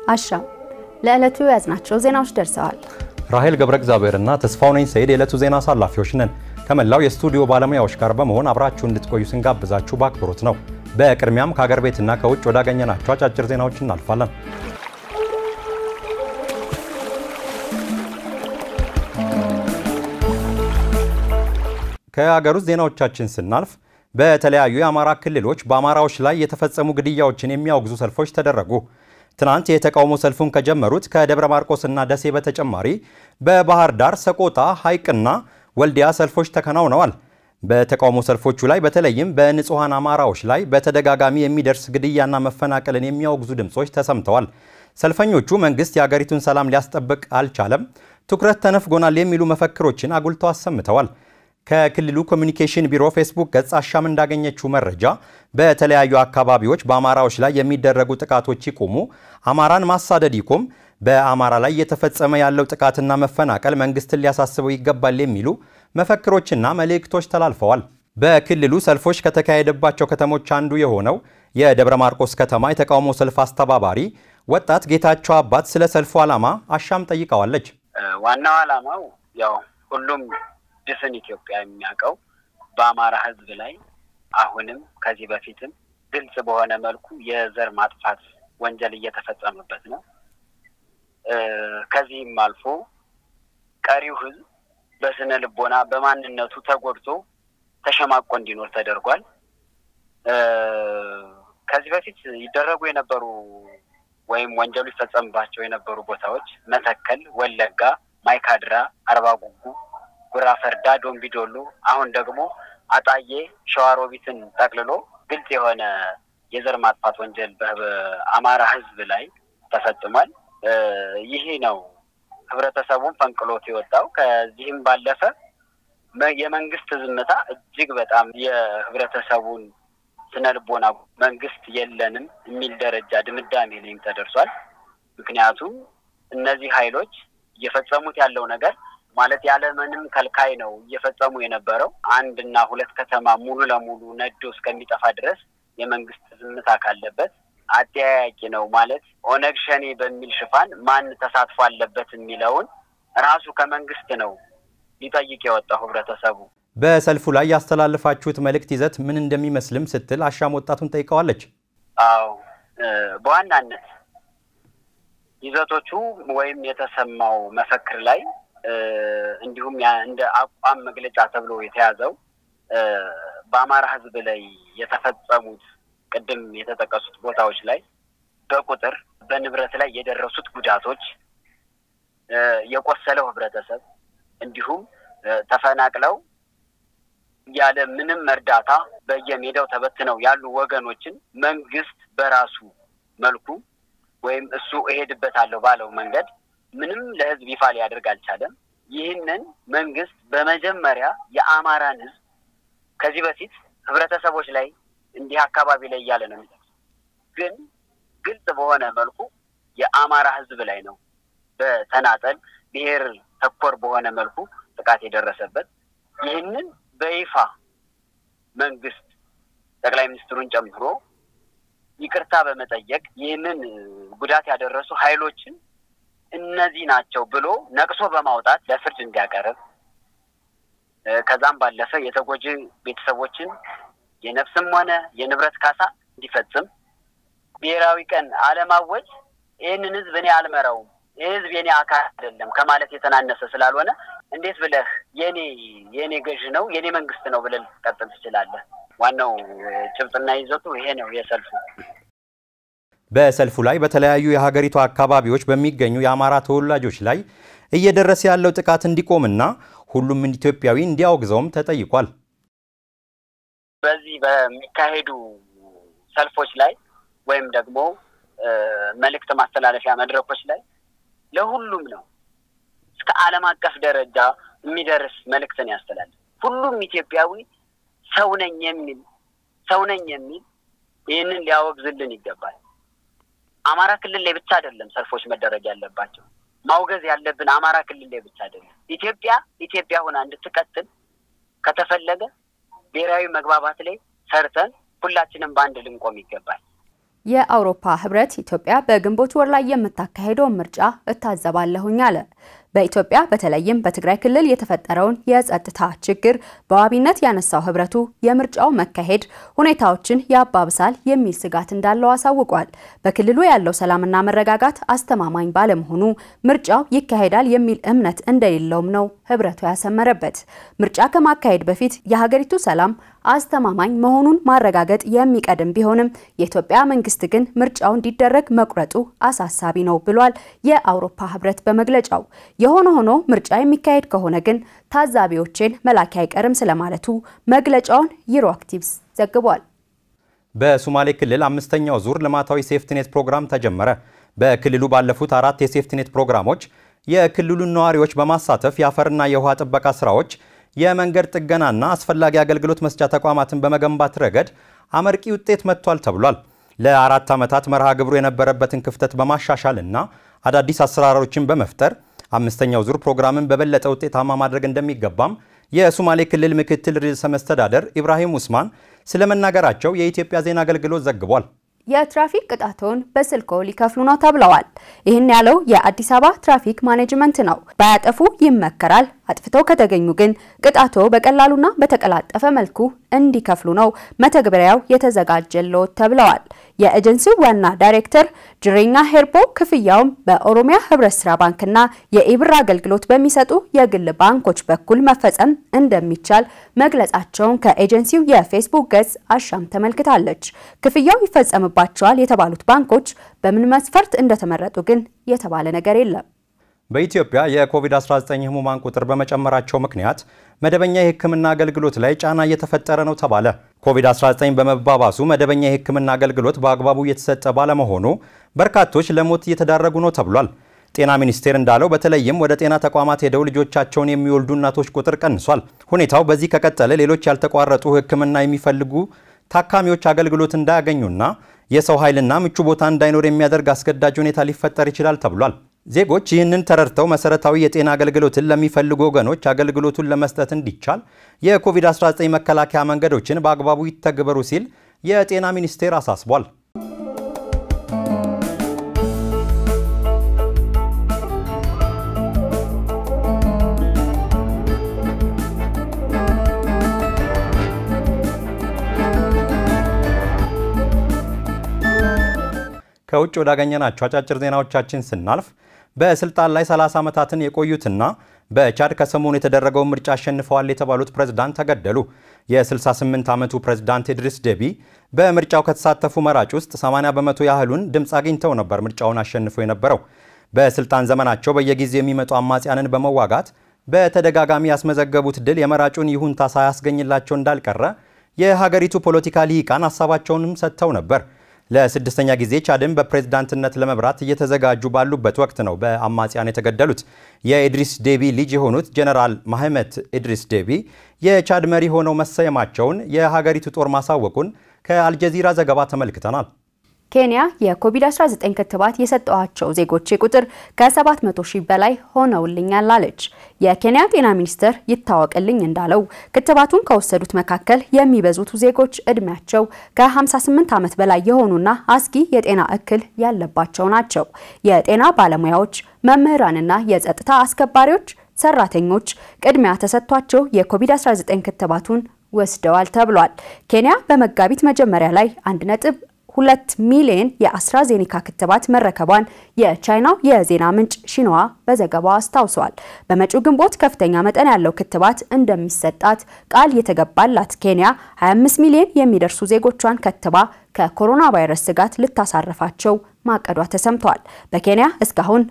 አሻም ለዕለቱ የያዝናቸው ዜናዎች ደርሰዋል። ራሄል ገብረ እግዚአብሔርና ተስፋው ነኝ ሰይድ የዕለቱ ዜና አሳላፊዎች ነን። ከመላው የስቱዲዮ ባለሙያዎች ጋር በመሆን አብራችሁ እንድትቆዩ ስንጋብዛችሁ በአክብሮት ነው። በቅድሚያም ከሀገር ቤትና ከውጭ ወዳገኘናቸው አጫጭር ዜናዎች እናልፋለን። ከሀገር ውስጥ ዜናዎቻችን ስናልፍ በተለያዩ የአማራ ክልሎች በአማራዎች ላይ የተፈጸሙ ግድያዎችን የሚያወግዙ ሰልፎች ተደረጉ። ትናንት የተቃውሞ ሰልፉን ከጀመሩት ከደብረ ማርቆስና ደሴ በተጨማሪ በባህር ዳር፣ ሰቆጣ፣ ሐይቅና ወልዲያ ሰልፎች ተከናውነዋል። በተቃውሞ ሰልፎቹ ላይ በተለይም በንጹሐን አማራዎች ላይ በተደጋጋሚ የሚደርስ ግድያና መፈናቀልን የሚያወግዙ ድምፆች ተሰምተዋል። ሰልፈኞቹ መንግስት የአገሪቱን ሰላም ሊያስጠብቅ አልቻለም፣ ትኩረት ተነፍጎናል የሚሉ መፈክሮችን አጉልተው አሰምተዋል። ከክልሉ ኮሚኒኬሽን ቢሮ ፌስቡክ ገጽ አሻም እንዳገኘችው መረጃ በተለያዩ አካባቢዎች በአማራዎች ላይ የሚደረጉ ጥቃቶች ይቁሙ፣ አማራን ማሳደድ ይቁም፣ በአማራ ላይ እየተፈጸመ ያለው ጥቃትና መፈናቀል መንግስትን ሊያሳስበው ይገባል የሚሉ መፈክሮችና መልእክቶች ተላልፈዋል። በክልሉ ሰልፎች ከተካሄደባቸው ከተሞች አንዱ የሆነው የደብረ ማርቆስ ከተማ የተቃውሞ ሰልፍ አስተባባሪ ወጣት ጌታቸው አባት ስለ ሰልፉ ዓላማ አሻም ጠይቀዋለች። ዋናው ዓላማው ያው ሁሉም ድፍን ኢትዮጵያ የሚያውቀው በአማራ ሕዝብ ላይ አሁንም ከዚህ በፊትም ግልጽ በሆነ መልኩ የዘር ማጥፋት ወንጀል እየተፈጸመበት ነው። ከዚህም አልፎ ቀሪው ሕዝብ በስነ ልቦና በማንነቱ ተጎድቶ ተሸማቆ እንዲኖር ተደርጓል። ከዚህ በፊት ይደረጉ የነበሩ ወይም ወንጀሉ ይፈጸምባቸው የነበሩ ቦታዎች መተከል፣ ወለጋ፣ ማይካድራ፣ አርባ ጉጉ ጉራ ፈርዳ፣ ዶምቢዶሎ አሁን ደግሞ አጣዬ ሸዋሮቢትን ጠቅልሎ ግልጽ የሆነ የዘር ማጥፋት ወንጀል በአማራ ህዝብ ላይ ተፈጽሟል። ይህ ነው ህብረተሰቡን ፈንቅሎት የወጣው። ከዚህም ባለፈ የመንግስት ዝምታ እጅግ በጣም የህብረተሰቡን ስነ ልቦና መንግስት የለንም የሚል ደረጃ ድምዳሜ ላይም ተደርሷል። ምክንያቱም እነዚህ ኃይሎች እየፈጸሙት ያለው ነገር ማለት ያለምንም ከልካይ ነው እየፈጸሙ የነበረው። አንድ እና ሁለት ከተማ ሙሉ ለሙሉ ነዶ እስከሚጠፋ ድረስ የመንግስት ዝምታ ካለበት አጠያያቂ ነው ማለት ኦነግ ሸኔ በሚል ሽፋን ማን ተሳትፎ አለበት የሚለውን ራሱ ከመንግስት ነው ሊጠይቅ የወጣው ህብረተሰቡ። በሰልፉ ላይ ያስተላለፋችሁት መልእክት ይዘት ምን እንደሚመስልም ስትል አሻም ወጣቱን ጠይቀዋለች። አዎ በዋናነት ይዘቶቹ ወይም የተሰማው መፈክር ላይ እንዲሁም እንደ አቋም መግለጫ ተብሎ የተያዘው በአማራ ህዝብ ላይ የተፈጸሙት ቅድም የተጠቀሱት ቦታዎች ላይ በቁጥር በንብረት ላይ የደረሱት ጉዳቶች፣ የቆሰለው ህብረተሰብ እንዲሁም ተፈናቅለው ያለ ምንም እርዳታ በየሜዳው ተበትነው ያሉ ወገኖችን መንግስት በራሱ መልኩ ወይም እሱ እሄድበታለሁ ባለው መንገድ ምንም ለህዝብ ይፋ ሊያደርግ አልቻለም። ይህንን መንግስት በመጀመሪያ የአማራን ህዝብ ከዚህ በፊት ህብረተሰቦች ላይ እንዲህ አካባቢ ላይ እያለ ነው የሚጠቅሱ፣ ግን ግልጽ በሆነ መልኩ የአማራ ህዝብ ላይ ነው በተናጠል ብሔር ተኮር በሆነ መልኩ ጥቃት የደረሰበት። ይህንን በይፋ መንግስት ጠቅላይ ሚኒስትሩን ጨምሮ ይቅርታ በመጠየቅ ይህንን ጉዳት ያደረሱ ኃይሎችን እነዚህ ናቸው ብሎ ነቅሶ በማውጣት ለፍርድ እንዲያቀርብ ከዛም ባለፈ የተጎጂ ቤተሰቦችን የነፍስም ሆነ የንብረት ካሳ እንዲፈጽም ብሔራዊ ቀን አለማወጅ ይህንን ህዝብ እኔ አልመራውም፣ ይህ ህዝብ የኔ አካል አይደለም ከማለት የተናነሰ ስላልሆነ እንዴት ብለህ የኔ የኔ ገዥ ነው የኔ መንግስት ነው ብለህ ልትቀጥል ትችላለህ? ዋናው ጭብጥና ይዘቱ ይሄ ነው የሰልፉ። በሰልፉ ላይ በተለያዩ የሀገሪቱ አካባቢዎች በሚገኙ የአማራ ተወላጆች ላይ እየደረሰ ያለው ጥቃት እንዲቆምና ሁሉም ኢትዮጵያዊ እንዲያወግዘውም ተጠይቋል። በዚህ በሚካሄዱ ሰልፎች ላይ ወይም ደግሞ መልእክት ማስተላለፊያ መድረኮች ላይ ለሁሉም ነው እስከ ዓለም አቀፍ ደረጃ የሚደርስ መልእክትን ያስተላልፍ። ሁሉም ኢትዮጵያዊ ሰው ነኝ የሚል ሰው ነኝ የሚል ይህንን ሊያወግዝልን ይገባል። አማራ ክልል ላይ ብቻ አይደለም ሰልፎች መደረግ ያለባቸው። ማውገዝ ያለብን አማራ ክልል ላይ ብቻ አይደለም። ኢትዮጵያ ኢትዮጵያ ሆና እንድትቀጥል ከተፈለገ ብሔራዊ መግባባት ላይ ሰርተን ሁላችንም በአንድ ልንቆም ይገባል። የአውሮፓ ህብረት ኢትዮጵያ በግንቦት ወር ላይ የምታካሄደውን ምርጫ እታዘባለሁኝ አለ። በኢትዮጵያ በተለይም በትግራይ ክልል የተፈጠረውን የጸጥታ ችግር በዋቢነት ያነሳው ህብረቱ የምርጫው መካሄድ ሁኔታዎችን ያባብሳል የሚል ስጋት እንዳለው አሳውቋል። በክልሉ ያለው ሰላምና መረጋጋት አስተማማኝ ባለመሆኑ ምርጫው ይካሄዳል የሚል እምነት እንደሌለውም ነው ህብረቱ ያሰመረበት። ምርጫ ከማካሄድ በፊት የሀገሪቱ ሰላም አስተማማኝ መሆኑን ማረጋገጥ የሚቀድም ቢሆንም የኢትዮጵያ መንግስት ግን ምርጫው እንዲደረግ መቁረጡ አሳሳቢ ነው ብሏል የአውሮፓ ህብረት በመግለጫው። የሆነ ሆኖ ምርጫ የሚካሄድ ከሆነ ግን ታዛቢዎችን መላክ አይቀርም ስለማለቱ መግለጫውን ዩሮ አክቲቭስ ዘግቧል። በሶማሌ ክልል አምስተኛው ዙር ልማታዊ ሴፍትኔት ፕሮግራም ተጀመረ። በክልሉ ባለፉት አራት የሴፍትኔት ፕሮግራሞች የክልሉን ነዋሪዎች በማሳተፍ የአፈርና የውሃ ጥበቃ ስራዎች የመንገድ ጥገናና አስፈላጊ አገልግሎት መስጫ ተቋማትን በመገንባት ረገድ አመርቂ ውጤት መጥቷል ተብሏል። ለአራት ዓመታት መርሃ ግብሩ የነበረበትን ክፍተት በማሻሻል እና አዳዲስ አሰራሮችን በመፍጠር አምስተኛው ዙር ፕሮግራምን በበለጠ ውጤታማ ማድረግ እንደሚገባም የሶማሌ ክልል ምክትል ርዕሰ መስተዳደር ኢብራሂም ውስማን ስለመናገራቸው የኢትዮጵያ ዜና አገልግሎት ዘግቧል። የትራፊክ ቅጣቶን በስልኮ ሊከፍሉ ነው ተብለዋል። ይህን ያለው የአዲስ አበባ ትራፊክ ማኔጅመንት ነው። ባያጠፉ ይመከራል፣ አጥፍተው ከተገኙ ግን ቅጣቶ በቀላሉና በተቀላጠፈ መልኩ እንዲከፍሉ ነው መተግበሪያው የተዘጋጀለት ተብለዋል። የኤጀንሲው ዋና ዳይሬክተር ጅሬኛ ሄርቦ ክፍያውም በኦሮሚያ ህብረት ስራ ባንክና የኢብር አገልግሎት በሚሰጡ የግል ባንኮች በኩል መፈጸም እንደሚቻል መግለጻቸውን ከኤጀንሲው የፌስቡክ ገጽ አሻም ተመልክታለች። ክፍያው ይፈጸምባቸዋል የተባሉት ባንኮች በምን መስፈርት እንደተመረጡ ግን የተባለ ነገር የለም። በኢትዮጵያ የኮቪድ-19 ህሙማን ቁጥር በመጨመራቸው ምክንያት መደበኛ የሕክምና አገልግሎት ላይ ጫና እየተፈጠረ ነው ተባለ። ኮቪድ-19 በመባባሱ መደበኛ የሕክምና አገልግሎት በአግባቡ እየተሰጠ ባለመሆኑ በርካቶች ለሞት እየተዳረጉ ነው ተብሏል። ጤና ሚኒስቴር እንዳለው በተለይም ወደ ጤና ተቋማት ሄደው ልጆቻቸውን የሚወልዱ እናቶች ቁጥር ቀንሷል። ሁኔታው በዚህ ከቀጠለ ሌሎች ያልተቋረጡ ሕክምና የሚፈልጉ ታካሚዎች አገልግሎት እንዳያገኙና የሰው ኃይልና ምቹ ቦታ እንዳይኖር የሚያደርግ አስገዳጅ ሁኔታ ሊፈጠር ይችላል ተብሏል። ዜጎች ይህንን ተረድተው መሰረታዊ የጤና አገልግሎትን ለሚፈልጉ ወገኖች አገልግሎቱን ለመስጠት እንዲቻል የኮቪድ-19 መከላከያ መንገዶችን በአግባቡ ይተግበሩ ሲል የጤና ሚኒስቴር አሳስቧል። ከውጭ ወዳገኘናቸው አጫጭር ዜናዎቻችን ስናልፍ በስልጣን ላይ 30 ዓመታትን የቆዩትና በቻድ ከሰሞኑ የተደረገውን ምርጫ አሸንፈዋል የተባሉት ፕሬዝዳንት ተገደሉ። የ68 ዓመቱ ፕሬዝዳንት ኢድሪስ ደቢ በምርጫው ከተሳተፉ መራጭ ውስጥ 80 በመቶ ያህሉን ድምፅ አግኝተው ነበር ምርጫውን አሸንፈው የነበረው። በስልጣን ዘመናቸው በየጊዜው የሚመጡ አማጽያንን በመዋጋት በተደጋጋሚ ያስመዘገቡት ድል የመራጩን ይሁንታ ሳያስገኝላቸው እንዳልቀረ የሀገሪቱ ፖለቲካ ልሂቃን ሀሳባቸውንም ሰጥተው ነበር። ለስድስተኛ ጊዜ ቻድን በፕሬዝዳንትነት ለመምራት እየተዘጋጁ ባሉበት ወቅት ነው በአማጽያን የተገደሉት። የኢድሪስ ዴቢ ልጅ የሆኑት ጀነራል ማህመት ኢድሪስ ዴቢ የቻድ መሪ ሆነው መሰየማቸውን የሀገሪቱ ጦር ማሳወቁን ከአልጀዚራ ዘገባ ተመልክተናል። ኬንያ የኮቪድ-19 ክትባት የሰጠዋቸው ዜጎች ቁጥር ከ700 ሺህ በላይ ሆነውልኛል አለች። የኬንያ ጤና ሚኒስቴር ይታወቅልኝ እንዳለው ክትባቱን ከወሰዱት መካከል የሚበዙት ዜጎች እድሜያቸው ከ58 ዓመት በላይ የሆኑና አስጊ የጤና እክል ያለባቸው ናቸው። የጤና ባለሙያዎች፣ መምህራንና የጸጥታ አስከባሪዎች ሰራተኞች ቅድሚያ ተሰጥቷቸው የኮቪድ-19 ክትባቱን ወስደዋል ተብሏል። ኬንያ በመጋቢት መጀመሪያ ላይ አንድ ነጥብ ሁለት ሚሊዮን የአስትራዜኒካ ክትባት መረከቧን የቻይናው የዜና ምንጭ ሺንዋ በዘገባው አስታውሷል። በመጪው ግንቦት ከፍተኛ መጠን ያለው ክትባት እንደሚሰጣት ቃል የተገባላት ኬንያ 25 ሚሊዮን የሚደርሱ ዜጎቿን ከትባ ከኮሮና ቫይረስ ስጋት ልታሳርፋቸው ማቀዷ ተሰምቷል። በኬንያ እስካሁን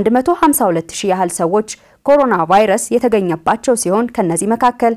ከ152 ሺህ ያህል ሰዎች ኮሮና ቫይረስ የተገኘባቸው ሲሆን ከነዚህ መካከል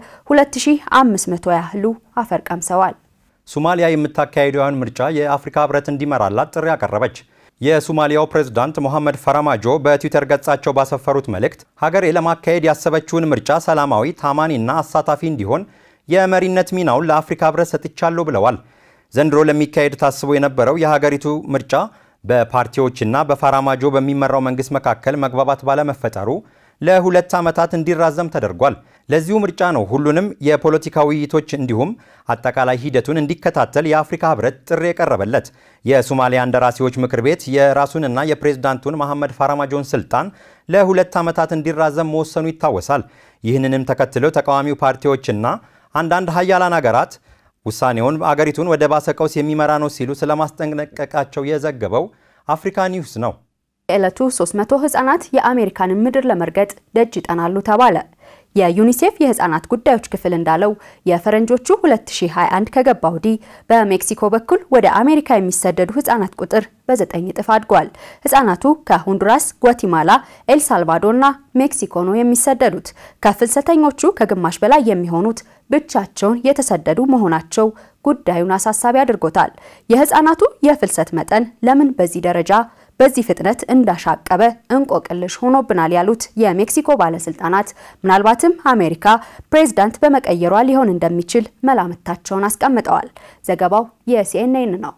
2500 ያህሉ አፈር ቀምሰዋል። ሶማሊያ የምታካሄደውን ምርጫ የአፍሪካ ህብረት እንዲመራላት ጥሪ አቀረበች። የሶማሊያው ፕሬዝዳንት ሞሐመድ ፈራማጆ በትዊተር ገጻቸው ባሰፈሩት መልእክት ሀገሬ ለማካሄድ ያሰበችውን ምርጫ ሰላማዊ፣ ታማኒና አሳታፊ እንዲሆን የመሪነት ሚናውን ለአፍሪካ ህብረት ሰጥቻለሁ ብለዋል። ዘንድሮ ለሚካሄድ ታስቦ የነበረው የሀገሪቱ ምርጫ በፓርቲዎችና በፋራማጆ በሚመራው መንግስት መካከል መግባባት ባለመፈጠሩ ለሁለት ዓመታት እንዲራዘም ተደርጓል። ለዚሁ ምርጫ ነው ሁሉንም የፖለቲካ ውይይቶች እንዲሁም አጠቃላይ ሂደቱን እንዲከታተል የአፍሪካ ህብረት ጥሪ የቀረበለት። የሶማሊያ እንደራሴዎች ምክር ቤት የራሱንና የፕሬዝዳንቱን መሐመድ ፋራማጆን ስልጣን ለሁለት ዓመታት እንዲራዘም መወሰኑ ይታወሳል። ይህንንም ተከትለው ተቃዋሚው ፓርቲዎችና አንዳንድ ሀያላን ሀገራት ውሳኔውን አገሪቱን ወደ ባሰ ቀውስ የሚመራ ነው ሲሉ ስለማስጠንቀቃቸው የዘገበው አፍሪካ ኒውስ ነው። የዕለቱ 300 ህጻናት የአሜሪካንን ምድር ለመርገጥ ደጅ ይጠናሉ ተባለ። የዩኒሴፍ የህፃናት ጉዳዮች ክፍል እንዳለው የፈረንጆቹ 2021 ከገባ ወዲህ በሜክሲኮ በኩል ወደ አሜሪካ የሚሰደዱ ህጻናት ቁጥር በዘጠኝ እጥፍ አድጓል። ህጻናቱ ከሆንዱራስ፣ ጓቲማላ፣ ኤልሳልቫዶርና ሜክሲኮ ነው የሚሰደዱት። ከፍልሰተኞቹ ከግማሽ በላይ የሚሆኑት ብቻቸውን የተሰደዱ መሆናቸው ጉዳዩን አሳሳቢ አድርጎታል። የህፃናቱ የፍልሰት መጠን ለምን በዚህ ደረጃ በዚህ ፍጥነት እንዳሻቀበ እንቆቅልሽ ሆኖብናል ያሉት የሜክሲኮ ባለስልጣናት ምናልባትም አሜሪካ ፕሬዝዳንት በመቀየሯ ሊሆን እንደሚችል መላምታቸውን አስቀምጠዋል። ዘገባው የሲኤንኤን ነው።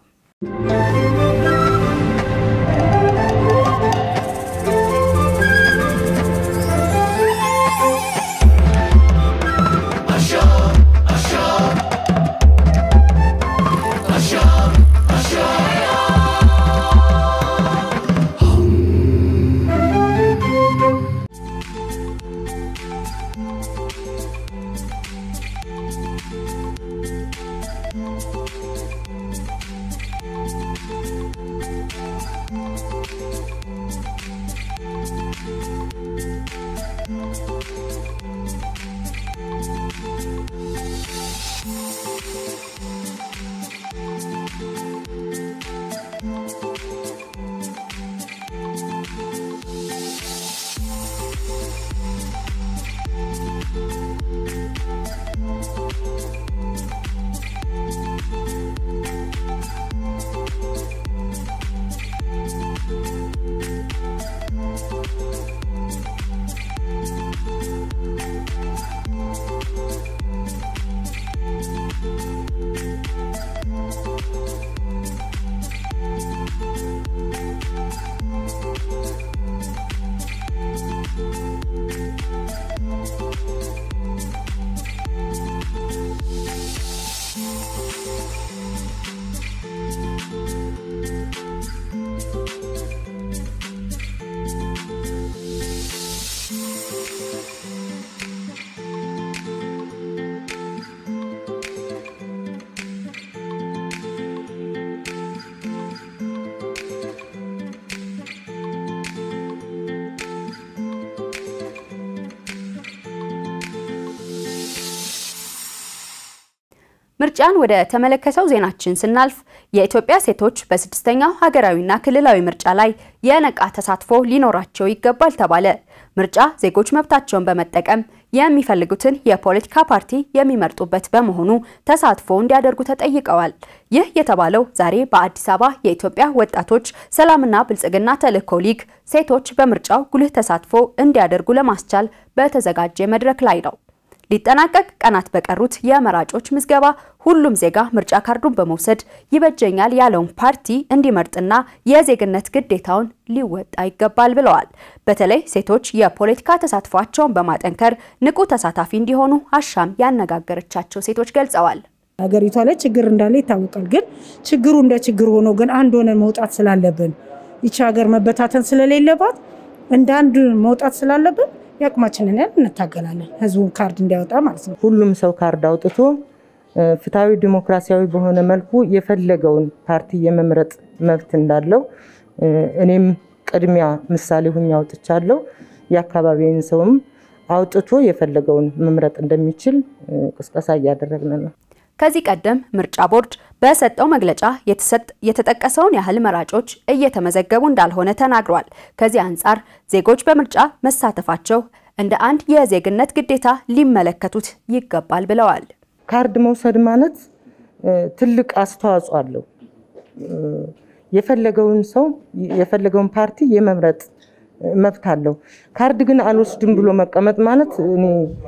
ምርጫን ወደ ተመለከተው ዜናችን ስናልፍ የኢትዮጵያ ሴቶች በስድስተኛው ሀገራዊና ክልላዊ ምርጫ ላይ የነቃ ተሳትፎ ሊኖራቸው ይገባል ተባለ። ምርጫ ዜጎች መብታቸውን በመጠቀም የሚፈልጉትን የፖለቲካ ፓርቲ የሚመርጡበት በመሆኑ ተሳትፎ እንዲያደርጉ ተጠይቀዋል። ይህ የተባለው ዛሬ በአዲስ አበባ የኢትዮጵያ ወጣቶች ሰላምና ብልጽግና ተልዕኮ ሊግ ሴቶች በምርጫው ጉልህ ተሳትፎ እንዲያደርጉ ለማስቻል በተዘጋጀ መድረክ ላይ ነው። ሊጠናቀቅ ቀናት በቀሩት የመራጮች ምዝገባ ሁሉም ዜጋ ምርጫ ካርዱን በመውሰድ ይበጀኛል ያለውን ፓርቲ እንዲመርጥና የዜግነት ግዴታውን ሊወጣ ይገባል ብለዋል። በተለይ ሴቶች የፖለቲካ ተሳትፏቸውን በማጠንከር ንቁ ተሳታፊ እንዲሆኑ አሻም ያነጋገረቻቸው ሴቶች ገልጸዋል። ሀገሪቷ ላይ ችግር እንዳለ ይታወቃል። ግን ችግሩ እንደ ችግር ሆኖ ግን አንድ ሆነን መውጣት ስላለብን ይቺ ሀገር መበታተን ስለሌለባት እንደ አንድ መውጣት ስላለብን የአቅማችንን ያህል እንታገላለን። ህዝቡን ካርድ እንዲያወጣ ማለት ነው። ሁሉም ሰው ካርድ አውጥቶ ፍትሐዊ ዲሞክራሲያዊ በሆነ መልኩ የፈለገውን ፓርቲ የመምረጥ መብት እንዳለው እኔም ቅድሚያ ምሳሌ ሁኜ አውጥቻለሁ። የአካባቢውን ሰውም አውጥቶ የፈለገውን መምረጥ እንደሚችል ቅስቀሳ እያደረግን ነው። ከዚህ ቀደም ምርጫ ቦርድ በሰጠው መግለጫ የተጠቀሰውን ያህል መራጮች እየተመዘገቡ እንዳልሆነ ተናግሯል። ከዚህ አንጻር ዜጎች በምርጫ መሳተፋቸው እንደ አንድ የዜግነት ግዴታ ሊመለከቱት ይገባል ብለዋል። ካርድ መውሰድ ማለት ትልቅ አስተዋጽኦ አለው። የፈለገውን ሰው የፈለገውን ፓርቲ የመምረጥ መብት አለው። ካርድ ግን አልወስድም ብሎ መቀመጥ ማለት እኔ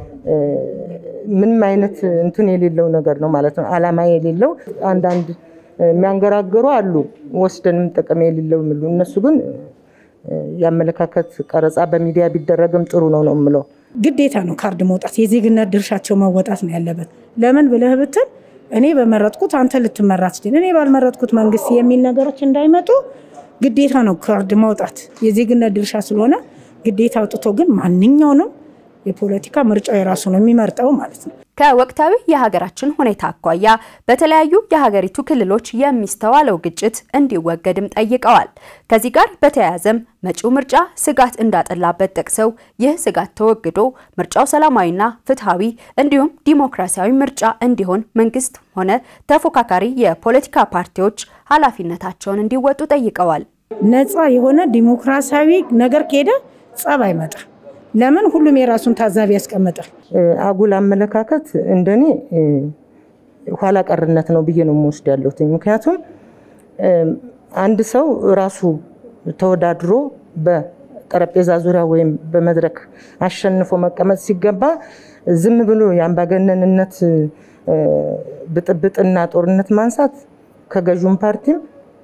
ምንም አይነት እንትን የሌለው ነገር ነው ማለት ነው። አላማ የሌለው አንዳንድ የሚያንገራግሩ አሉ፣ ወስደንም ጥቅም የሌለው የሚሉ እነሱ ግን የአመለካከት ቀረጻ በሚዲያ ቢደረግም ጥሩ ነው ነው የምለው። ግዴታ ነው ካርድ መውጣት፣ የዜግነት ድርሻቸው መወጣት ነው ያለበት። ለምን ብለህ ብትል እኔ በመረጥኩት አንተ ልትመራ ትችል፣ እኔ ባልመረጥኩት መንግስት የሚል ነገሮች እንዳይመጡ ግዴታ ነው ካርድ ማውጣት የዜግነት ድርሻ ስለሆነ ግዴታ አውጥቶ ግን ማንኛውንም የፖለቲካ ምርጫው የራሱ ነው የሚመርጠው ማለት ነው። ከወቅታዊ የሀገራችን ሁኔታ አኳያ በተለያዩ የሀገሪቱ ክልሎች የሚስተዋለው ግጭት እንዲወገድም ጠይቀዋል። ከዚህ ጋር በተያያዘም መጪው ምርጫ ስጋት እንዳጠላበት ጠቅሰው ይህ ስጋት ተወግዶ ምርጫው ሰላማዊና ፍትሐዊ እንዲሁም ዲሞክራሲያዊ ምርጫ እንዲሆን መንግስት ሆነ ተፎካካሪ የፖለቲካ ፓርቲዎች ኃላፊነታቸውን እንዲወጡ ጠይቀዋል። ነፃ የሆነ ዲሞክራሲያዊ ነገር ከሄደ ጸብ አይመጣም። ለምን ሁሉም የራሱን ታዛቢ ያስቀምጣል። አጉል አመለካከት እንደኔ ኋላ ቀርነት ነው ብዬ ነው የምወስድ ያለሁት። ምክንያቱም አንድ ሰው ራሱ ተወዳድሮ በጠረጴዛ ዙሪያ ወይም በመድረክ አሸንፎ መቀመጥ ሲገባ ዝም ብሎ የአምባገነንነት ብጥብጥና ጦርነት ማንሳት ከገዥውም ፓርቲም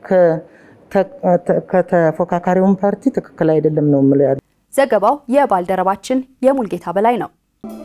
ከተፎካካሪውም ፓርቲ ትክክል አይደለም ነው የምለው ያለ ዘገባው የባልደረባችን የሙልጌታ በላይ ነው።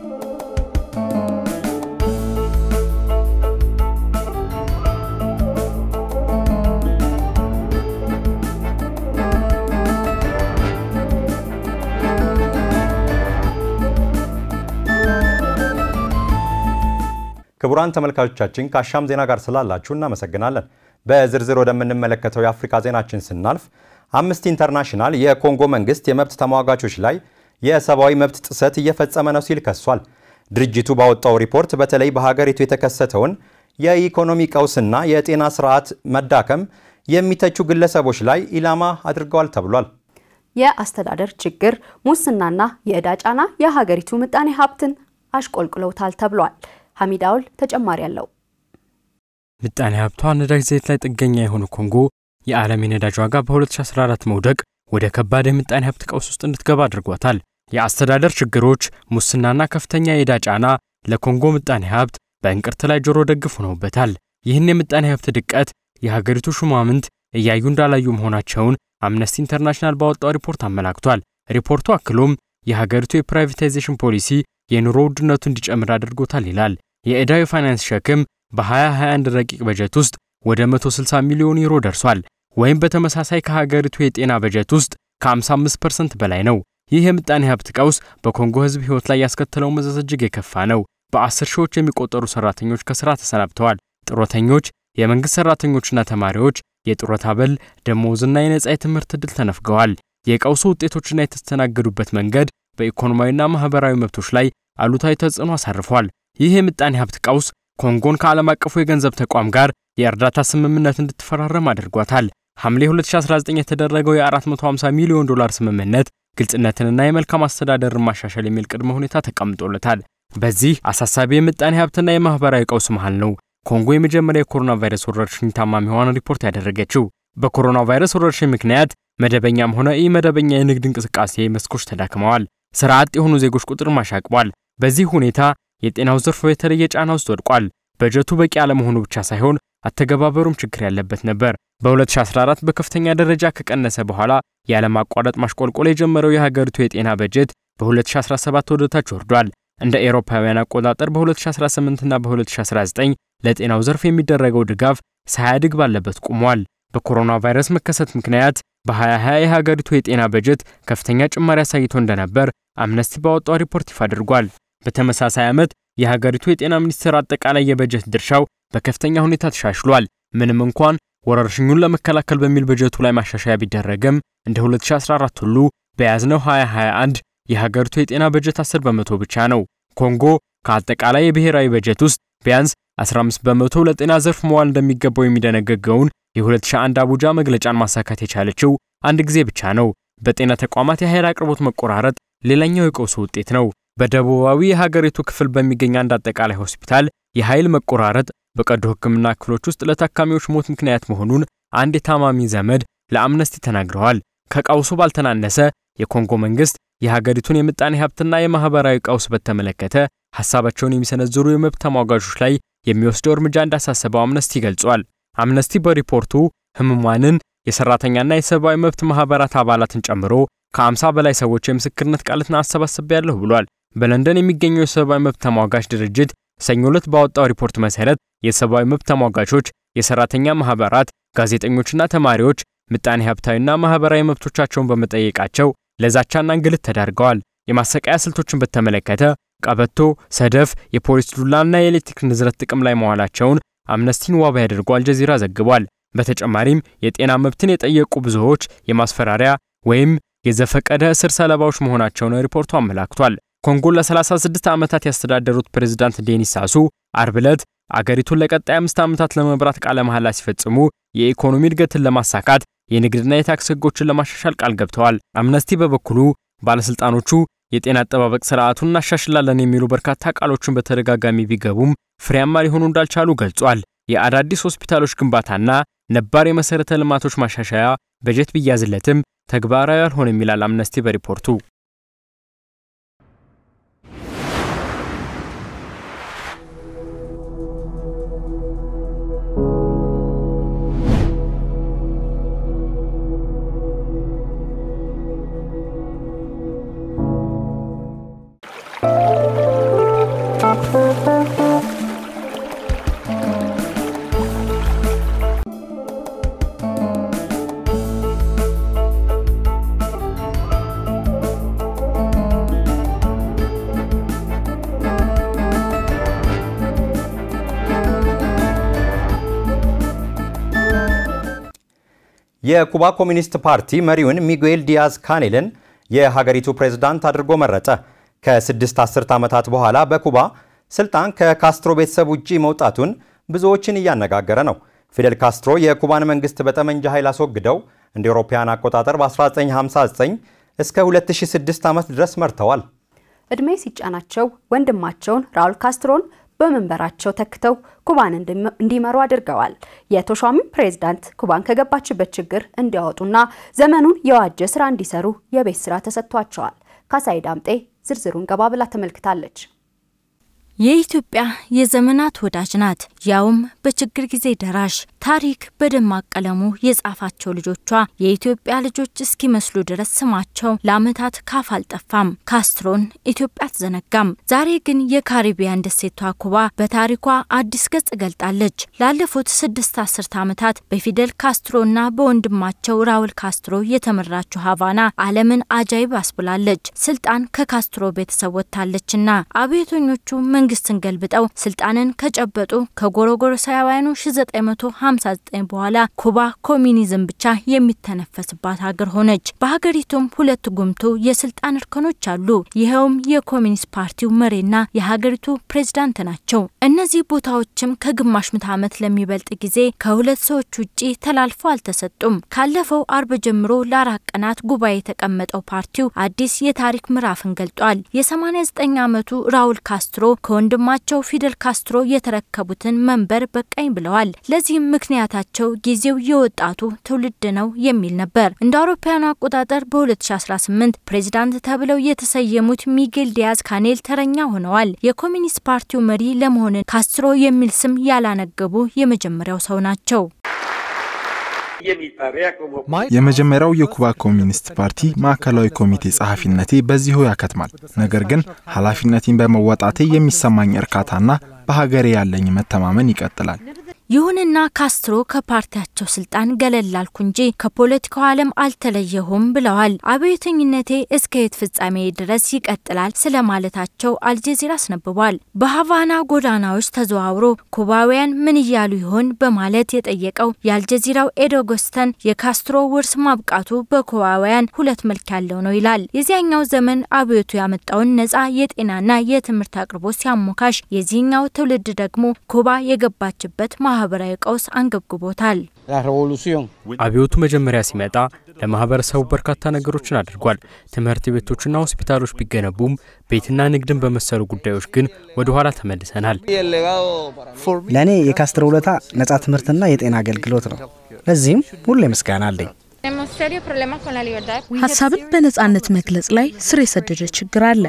ክቡራን ተመልካቾቻችን ከአሻም ዜና ጋር ስላላችሁ እናመሰግናለን። በዝርዝር ወደምንመለከተው የአፍሪካ ዜናችን ስናልፍ አምነስቲ ኢንተርናሽናል የኮንጎ መንግስት የመብት ተሟጋቾች ላይ የሰብአዊ መብት ጥሰት እየፈጸመ ነው ሲል ከሷል። ድርጅቱ ባወጣው ሪፖርት በተለይ በሀገሪቱ የተከሰተውን የኢኮኖሚ ቀውስና የጤና ስርዓት መዳከም የሚተቹ ግለሰቦች ላይ ኢላማ አድርገዋል ተብሏል። የአስተዳደር ችግር፣ ሙስናና የዕዳ ጫና የሀገሪቱ ምጣኔ ሀብትን አሽቆልቅለውታል ተብሏል። ሐሚዳውል ተጨማሪ አለው። ምጣኔ ሀብቷ ነዳጅ ዘይት ላይ ጥገኛ የሆነ ኮንጎ የዓለም የነዳጅ ዋጋ በ2014 መውደቅ ወደ ከባድ የምጣኔ ሀብት ቀውስ ውስጥ እንድትገባ አድርጓታል። የአስተዳደር ችግሮች፣ ሙስናና ከፍተኛ የዕዳ ጫና ለኮንጎ ምጣኔ ሀብት በእንቅርት ላይ ጆሮ ደግፍ ሆነውበታል። ይህን የምጣኔ ሀብት ድቀት የሀገሪቱ ሹማምንት እያዩ እንዳላዩ መሆናቸውን አምነስቲ ኢንተርናሽናል ባወጣው ሪፖርት አመላክቷል። ሪፖርቱ አክሎም የሀገሪቱ የፕራይቬታይዜሽን ፖሊሲ የኑሮ ውድነቱ እንዲጨምር አድርጎታል ይላል። የዕዳው የፋይናንስ ሸክም በ2021 ረቂቅ በጀት ውስጥ ወደ 160 ሚሊዮን ዩሮ ደርሷል። ወይም በተመሳሳይ ከሀገሪቱ የጤና በጀት ውስጥ ከ55% በላይ ነው። ይህ የምጣኔ ሀብት ቀውስ በኮንጎ ሕዝብ ሕይወት ላይ ያስከተለው መዘዝ እጅግ የከፋ ነው። በአስር ሺዎች የሚቆጠሩ ሰራተኞች ከስራ ተሰናብተዋል። ጡረተኞች፣ የመንግሥት ሰራተኞችና ተማሪዎች የጡረታ አበል፣ ደሞዝና የነጻ የትምህርት ዕድል ተነፍገዋል። የቀውሱ ውጤቶችና የተስተናገዱበት መንገድ በኢኮኖሚያዊና ማኅበራዊ መብቶች ላይ አሉታዊ ተጽዕኖ አሳርፏል። ይህ የምጣኔ ሀብት ቀውስ ኮንጎን ከዓለም አቀፉ የገንዘብ ተቋም ጋር የእርዳታ ስምምነት እንድትፈራረም አድርጓታል። ሐምሌ 2019 የተደረገው የ450 ሚሊዮን ዶላር ስምምነት ግልጽነትንና የመልካም አስተዳደርን ማሻሻል የሚል ቅድመ ሁኔታ ተቀምጦለታል። በዚህ አሳሳቢ የምጣኔ ሀብትና የማኅበራዊ ቀውስ መሃል ነው ኮንጎ የመጀመሪያ የኮሮና ቫይረስ ወረርሽኝ ታማሚ ሆኗን ሪፖርት ያደረገችው። በኮሮና ቫይረስ ወረርሽኝ ምክንያት መደበኛም ሆነ ኢ መደበኛ የንግድ እንቅስቃሴ መስኮች ተዳክመዋል። ስራ አጥ የሆኑ ዜጎች ቁጥር ማሻቅቧል። በዚህ ሁኔታ የጤናው ዘርፍ የተለየ ጫና ውስጥ ወድቋል። በጀቱ በቂ አለመሆኑ ብቻ ሳይሆን አተገባበሩም ችግር ያለበት ነበር። በ2014 በከፍተኛ ደረጃ ከቀነሰ በኋላ ያለማቋረጥ ማሽቆልቆል የጀመረው የሀገሪቱ የጤና በጀት በ2017 ወደ ታች ወርዷል። እንደ ኤሮፓውያን አቆጣጠር በ2018 እና በ2019 ለጤናው ዘርፍ የሚደረገው ድጋፍ ሳያድግ ባለበት ቆሟል። በኮሮና ቫይረስ መከሰት ምክንያት በ2020 የሀገሪቱ የጤና በጀት ከፍተኛ ጭማሪ አሳይቶ እንደነበር አምነስቲ ባወጣው ሪፖርት ይፋ አድርጓል። በተመሳሳይ ዓመት የሀገሪቱ የጤና ሚኒስቴር አጠቃላይ የበጀት ድርሻው በከፍተኛ ሁኔታ ተሻሽሏል። ምንም እንኳን ወረርሽኙን ለመከላከል በሚል በጀቱ ላይ ማሻሻያ ቢደረግም እንደ 2014 ሁሉ በያዝነው 2021 የሀገሪቱ የጤና በጀት 10 በመቶ ብቻ ነው። ኮንጎ ከአጠቃላይ የብሔራዊ በጀት ውስጥ ቢያንስ 15 በመቶ ለጤና ዘርፍ መዋል እንደሚገባው የሚደነገገውን የ2001 አቡጃ መግለጫን ማሳካት የቻለችው አንድ ጊዜ ብቻ ነው። በጤና ተቋማት የኃይል አቅርቦት መቆራረጥ ሌላኛው የቀውሱ ውጤት ነው። በደቡባዊ የሀገሪቱ ክፍል በሚገኝ አንድ አጠቃላይ ሆስፒታል የኃይል መቆራረጥ በቀዶ ሕክምና ክፍሎች ውስጥ ለታካሚዎች ሞት ምክንያት መሆኑን አንድ የታማሚ ዘመድ ለአምነስቲ ተናግረዋል። ከቀውሱ ባልተናነሰ የኮንጎ መንግስት የሀገሪቱን የምጣኔ ሀብትና የማህበራዊ ቀውስ በተመለከተ ሀሳባቸውን የሚሰነዝሩ የመብት ተሟጋቾች ላይ የሚወስደው እርምጃ እንዳሳሰበው አምነስቲ ገልጿል። አምነስቲ በሪፖርቱ ህሙማንን፣ የሰራተኛና የሰብአዊ መብት ማህበራት አባላትን ጨምሮ ከ50 በላይ ሰዎች የምስክርነት ቃላትን አሰባስቤያለሁ ብሏል። በለንደን የሚገኘው የሰብአዊ መብት ተሟጋች ድርጅት ሰኞ ዕለት ባወጣው ሪፖርት መሰረት የሰብአዊ መብት ተሟጋቾች፣ የሰራተኛ ማህበራት፣ ጋዜጠኞችና ተማሪዎች ምጣኔ ሀብታዊና ማህበራዊ መብቶቻቸውን በመጠየቃቸው ለዛቻና እንግልት ተዳርገዋል። የማሰቃያ ስልቶችን በተመለከተ ቀበቶ፣ ሰደፍ፣ የፖሊስ ዱላና የኤሌክትሪክ ንዝረት ጥቅም ላይ መዋላቸውን አምነስቲን ዋቢ አድርጎ አልጀዚራ ዘግቧል። በተጨማሪም የጤና መብትን የጠየቁ ብዙዎች የማስፈራሪያ ወይም የዘፈቀደ እስር ሰለባዎች መሆናቸውን ሪፖርቱ አመላክቷል። ኮንጎን ለ36 ዓመታት ያስተዳደሩት ፕሬዝዳንት ዴኒስ ሳሱ አርብ ዕለት አገሪቱን ለቀጣይ አምስት ዓመታት ለመምራት ቃለ መሐላ ሲፈጽሙ የኢኮኖሚ እድገትን ለማሳካት የንግድና የታክስ ሕጎችን ለማሻሻል ቃል ገብተዋል። አምነስቲ በበኩሉ ባለሥልጣኖቹ የጤና አጠባበቅ ስርዓቱን እናሻሽላለን የሚሉ በርካታ ቃሎችን በተደጋጋሚ ቢገቡም ፍሬያማ ሊሆኑ እንዳልቻሉ ገልጿል። የአዳዲስ ሆስፒታሎች ግንባታና ነባር የመሠረተ ልማቶች ማሻሻያ በጀት ቢያዝለትም ተግባራዊ አልሆነም ይላል አምነስቲ በሪፖርቱ። የኩባ ኮሚኒስት ፓርቲ መሪውን ሚጉኤል ዲያዝ ካኔልን የሀገሪቱ ፕሬዝዳንት አድርጎ መረጠ። ከስድስት አስርት ዓመታት በኋላ በኩባ ስልጣን ከካስትሮ ቤተሰብ ውጪ መውጣቱን ብዙዎችን እያነጋገረ ነው። ፊደል ካስትሮ የኩባን መንግስት በጠመንጃ ኃይል አስወግደው እንደ አውሮፓውያን አቆጣጠር በ1959 እስከ 2006 ዓመት ድረስ መርተዋል። እድሜ ሲጫናቸው ወንድማቸውን ራውል ካስትሮን በመንበራቸው ተክተው ኩባን እንዲመሩ አድርገዋል። የተሿሚው ፕሬዝዳንት ኩባን ከገባችበት ችግር እንዲያወጡና ዘመኑን የዋጀ ስራ እንዲሰሩ የቤት ስራ ተሰጥቷቸዋል። ካሳይ ዳምጤ ዝርዝሩን ገባ ብላ ተመልክታለች። የኢትዮጵያ የዘመናት ወዳጅ ናት፣ ያውም በችግር ጊዜ ደራሽ። ታሪክ በደማቅ ቀለሙ የጻፋቸው ልጆቿ የኢትዮጵያ ልጆች እስኪመስሉ ድረስ ስማቸው ለዓመታት ካፍ አልጠፋም። ካስትሮን ኢትዮጵያ አትዘነጋም። ዛሬ ግን የካሪቢያን ደሴቷ ኩባ በታሪኳ አዲስ ገጽ ገልጣለች። ላለፉት ስድስት አስርት ዓመታት በፊደል ካስትሮና በወንድማቸው ራውል ካስትሮ የተመራችው ሀቫና ዓለምን አጃይብ አስብላለች። ስልጣን ከካስትሮ ቤተሰብ ወጥታለችና አብዮተኞቹ መንግስትን ገልብጠው ስልጣንን ከጨበጡ ከጎረጎሮሳውያኑ 1959 በኋላ ኩባ ኮሚኒዝም ብቻ የሚተነፈስባት ሀገር ሆነች። በሀገሪቱም ሁለት ጉምቱ የስልጣን እርከኖች አሉ። ይኸውም የኮሚኒስት ፓርቲው መሪና የሀገሪቱ ፕሬዝዳንት ናቸው። እነዚህ ቦታዎችም ከግማሽ ምዕተ ዓመት ለሚበልጥ ጊዜ ከሁለት ሰዎች ውጪ ተላልፎ አልተሰጡም። ካለፈው አርብ ጀምሮ ለአራት ቀናት ጉባኤ የተቀመጠው ፓርቲው አዲስ የታሪክ ምዕራፍን ገልጧል። የ89 ዓመቱ ራውል ካስትሮ ከወንድማቸው ፊደል ካስትሮ የተረከቡትን መንበር በቃኝ ብለዋል። ለዚህም ምክንያታቸው ጊዜው የወጣቱ ትውልድ ነው የሚል ነበር። እንደ አውሮፓውያኑ አቆጣጠር በ2018 ፕሬዚዳንት ተብለው የተሰየሙት ሚጌል ዲያዝ ካኔል ተረኛ ሆነዋል። የኮሚኒስት ፓርቲው መሪ ለመሆን ካስትሮ የሚል ስም ያላነገቡ የመጀመሪያው ሰው ናቸው። የመጀመሪያው የኩባ ኮሚኒስት ፓርቲ ማዕከላዊ ኮሚቴ ጸሐፊነቴ በዚሁ ያከትማል። ነገር ግን ኃላፊነቴን በመወጣቴ የሚሰማኝ እርካታና በሀገሬ ያለኝ መተማመን ይቀጥላል። ይሁንና ካስትሮ ከፓርቲያቸው ስልጣን ገለል አልኩ እንጂ ከፖለቲካው ዓለም አልተለየሁም ብለዋል። አብዮተኝነቴ እስከ የት ፍጻሜ ድረስ ይቀጥላል ስለማለታቸው አልጀዚራ አስነብቧል። በሀቫና ጎዳናዎች ተዘዋውሮ ኩባውያን ምን እያሉ ይሆን በማለት የጠየቀው የአልጀዚራው ኤዶጎስተን የካስትሮ ውርስ ማብቃቱ በኩባውያን ሁለት መልክ ያለው ነው ይላል። የዚያኛው ዘመን አብዮቱ ያመጣውን ነጻ የጤናና የትምህርት አቅርቦት ሲያሞካሽ፣ የዚህኛው ትውልድ ደግሞ ኩባ የገባችበት ማህበራዊ ቀውስ አንገብግቦታል። አብዮቱ መጀመሪያ ሲመጣ ለማህበረሰቡ በርካታ ነገሮችን አድርጓል። ትምህርት ቤቶችና ሆስፒታሎች ቢገነቡም ቤትና ንግድን በመሰሉ ጉዳዮች ግን ወደ ኋላ ተመልሰናል። ለእኔ የካስትሮ ውለታ ነጻ ትምህርትና የጤና አገልግሎት ነው። ለዚህም ሁሌ ምስጋና አለኝ። ሀሳብን በነጻነት መግለጽ ላይ ስር የሰደደ ችግር አለ።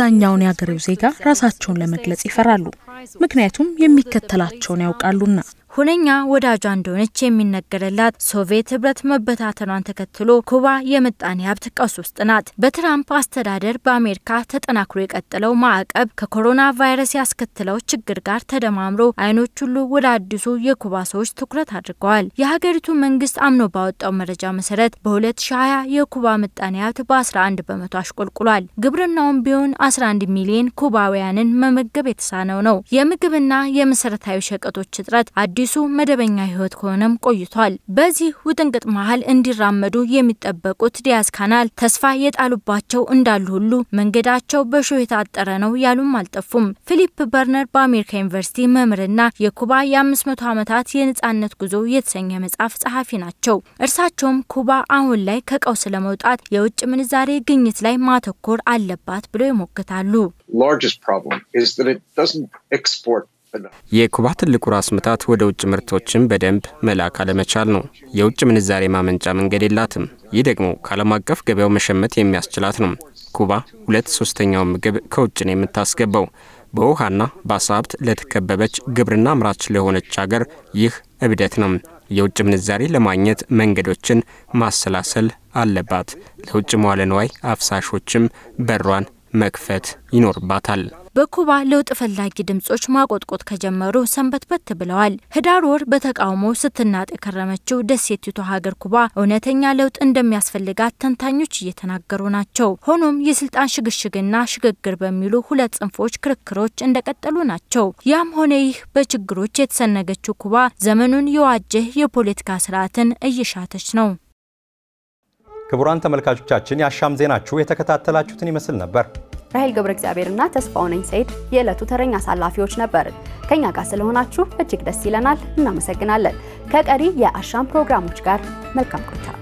አብዛኛውን የአገሬው ዜጋ ራሳቸውን ለመግለጽ ይፈራሉ፣ ምክንያቱም የሚከተላቸውን ያውቃሉና። ሁነኛ ወዳጇ እንደሆነች የሚነገርላት ሶቪየት ህብረት መበታተኗን ተከትሎ ኩባ የምጣኔ ሀብት ቀውስ ውስጥ ናት። በትራምፕ አስተዳደር በአሜሪካ ተጠናክሮ የቀጠለው ማዕቀብ ከኮሮና ቫይረስ ያስከትለው ችግር ጋር ተደማምሮ አይኖች ሁሉ ወደ አዲሱ የኩባ ሰዎች ትኩረት አድርገዋል። የሀገሪቱ መንግስት አምኖ ባወጣው መረጃ መሰረት በ2020 የኩባ ምጣኔ ሀብት በ11 በመቶ አሽቆልቁሏል። ግብርናውም ቢሆን 11 ሚሊዮን ኩባውያንን መመገብ የተሳነው ነው። የምግብና የመሰረታዊ ሸቀጦች እጥረት አዲሱ መደበኛ ህይወት ከሆነም ቆይቷል። በዚህ ውጥንቅጥ መሀል እንዲራመዱ የሚጠበቁት ዲያዝ ካናል ተስፋ የጣሉባቸው እንዳሉ ሁሉ መንገዳቸው በሾህ የታጠረ ነው ያሉም አልጠፉም። ፊሊፕ በርነር በአሜሪካ ዩኒቨርሲቲ መምህርና የኩባ የ500 ዓመታት የነጻነት ጉዞ የተሰኘ መጽሐፍ ጸሐፊ ናቸው። እርሳቸውም ኩባ አሁን ላይ ከቀውስ ለመውጣት የውጭ ምንዛሬ ግኝት ላይ ማተኮር አለባት ብለው ይሞግታሉ። የኩባ ትልቁ ራስ ምታት ወደ ውጭ ምርቶችን በደንብ መላክ አለመቻል ነው። የውጭ ምንዛሬ ማመንጫ መንገድ የላትም። ይህ ደግሞ ከዓለም አቀፍ ገበያው መሸመት የሚያስችላት ነው። ኩባ ሁለት ሶስተኛውን ምግብ ከውጭ ነው የምታስገባው። በውሃና በአሳ ሀብት ለተከበበች ግብርና አምራች ለሆነች ሀገር ይህ እብደት ነው። የውጭ ምንዛሬ ለማግኘት መንገዶችን ማሰላሰል አለባት። ለውጭ መዋለ ንዋይ አፍሳሾችም በሯን መክፈት ይኖርባታል። በኩባ ለውጥ ፈላጊ ድምጾች ማቆጥቆጥ ከጀመሩ ሰንበትበት ብለዋል። ህዳር ወር በተቃውሞ ስትናጥ የከረመችው ደሴቲቱ ሀገር ኩባ እውነተኛ ለውጥ እንደሚያስፈልጋት ተንታኞች እየተናገሩ ናቸው። ሆኖም የስልጣን ሽግሽግና ሽግግር በሚሉ ሁለት ጽንፎች ክርክሮች እንደቀጠሉ ናቸው። ያም ሆነ ይህ በችግሮች የተሰነገችው ኩባ ዘመኑን የዋጀ የፖለቲካ ስርዓትን እየሻተች ነው። ክቡራን ተመልካቾቻችን የአሻም ዜናችሁ የተከታተላችሁትን ይመስል ነበር። ራሄል ገብረ እግዚአብሔርና ተስፋውነኝ ሰይድ የዕለቱ ተረኛ አሳላፊዎች ነበርን። ከኛ ጋር ስለሆናችሁ እጅግ ደስ ይለናል። እናመሰግናለን። ከቀሪ የአሻም ፕሮግራሞች ጋር መልካም ቆይታ